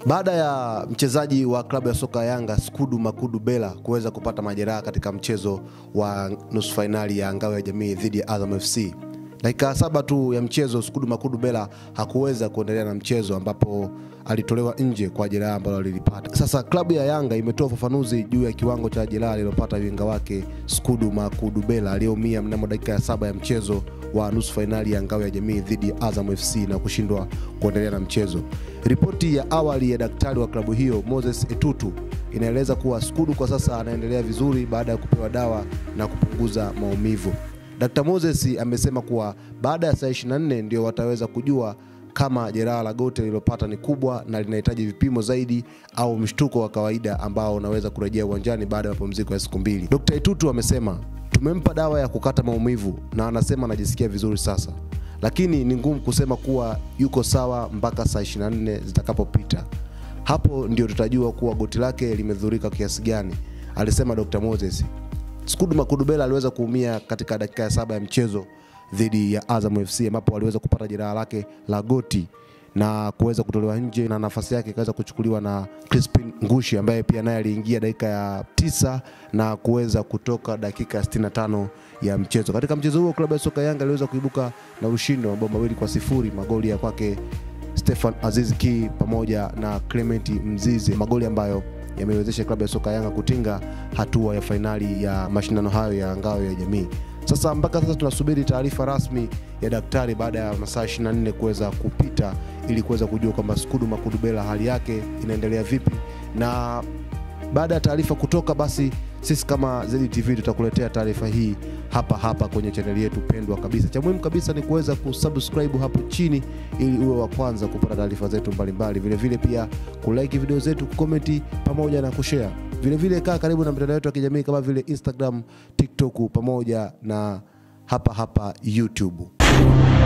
Baada ya mchezaji wa klabu ya soka ya Yanga Skudu Makudu Bela kuweza kupata majeraha katika mchezo wa nusu fainali ya ngao ya jamii dhidi ya Azam FC, dakika saba tu ya mchezo Skudu Makudu Bela hakuweza kuendelea na mchezo ambapo alitolewa nje kwa jeraha ambalo alilipata. Sasa klabu ya Yanga imetoa ufafanuzi juu ya kiwango cha jeraha alilopata winga wake Skudu Makudu Bela aliyeumia mnamo dakika ya saba ya mchezo wa nusu fainali ya ngao ya jamii dhidi ya Azam FC na kushindwa kuendelea na mchezo. Ripoti ya awali ya daktari wa klabu hiyo Moses Etutu inaeleza kuwa Skudu kwa sasa anaendelea vizuri baada ya kupewa dawa na kupunguza maumivu. Dr. Moses amesema kuwa baada ya saa 24 ndio wataweza kujua kama jeraha la goti lililopata ni kubwa na linahitaji vipimo zaidi au mshtuko wa kawaida ambao unaweza kurejea uwanjani baada ya mapumziko ya siku mbili. Dr. Itutu amesema tumempa dawa ya kukata maumivu na anasema anajisikia vizuri sasa, lakini ni ngumu kusema kuwa yuko sawa mpaka saa 24 zitakapopita. Hapo ndio tutajua kuwa goti lake limedhurika kiasi gani, alisema Dr. Moses. Skudu Makudubela aliweza kuumia katika dakika ya saba ya mchezo dhidi ya Azam FC ambapo aliweza kupata jeraha lake la goti na kuweza kutolewa nje na nafasi yake ikaweza kuchukuliwa na Crispin Ngushi ambaye pia naye aliingia dakika ya tisa na kuweza kutoka dakika ya 65 ya mchezo. Katika mchezo huo klabu ya soka Yanga iliweza kuibuka na ushindi wa mabao mawili kwa sifuri, magoli ya kwake Stefan Aziz Ki pamoja na Clement Mzize, magoli ambayo yamewezesha klabu ya soka Yanga kutinga hatua ya fainali ya mashindano hayo ya ngao ya jamii. Sasa mpaka sasa tunasubiri taarifa rasmi ya daktari baada ya masaa 24 kuweza kupita ili kuweza kujua kwamba Skudu Makudubela hali yake inaendelea vipi, na baada ya taarifa kutoka, basi sisi kama ZTV tutakuletea taarifa hii hapa hapa kwenye chaneli yetu pendwa kabisa. Cha muhimu kabisa ni kuweza kusubscribe hapo chini ili uwe wa kwanza kupata taarifa zetu mbalimbali, vilevile pia kulike video zetu, kukomenti pamoja na kushare. Vilevile kaa karibu na mitandao yetu ya kijamii kama vile Instagram, TikTok pamoja na hapa hapa YouTube.